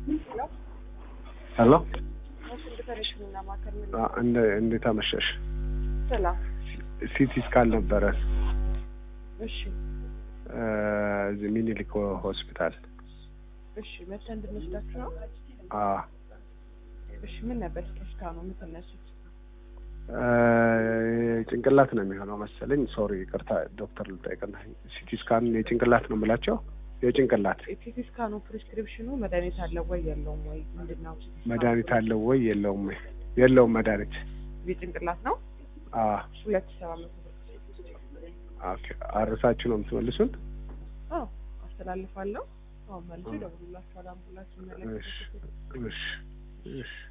ሄሎ ኢንተርኔሽንና ማከር ምን አ- እንደ እንዴት አመሸሽ? ሰላም። ሲቲ ስካን ነበረ እሺ እ፣ እዚህ ሚኒሊክ ሆስፒታል። እሺ መተህ እንድንወስዳችሁ ነው። አ እሺ ምን ነበር እስከ ነው የምትነሱት? እ፣ ጭንቅላት ነው የሚሆነው መሰለኝ። ሶሪ ይቅርታ ዶክተር ልጠይቅና ሲቲ ስካን የጭንቅላት ነው የምላቸው የጭንቅላት ሲቲ ስካኑ ፕሪስክሪፕሽኑ መድኃኒት አለው ወይ የለውም ወይ ምንድን ነው? መድኃኒት አለው ወይ የለውም ወይ? የለውም መድኃኒት። የጭንቅላት ነው አ ሁለት ሺህ ሰባት መቶ ብር። ኦኬ አርሳችሁ ነው የምትመልሱን? አዎ አስተላልፋለሁ። አሁን መልሶ ይደውሉላችኋል። አምቡላንስ እሺ ይመለከታል። እሺ እሺ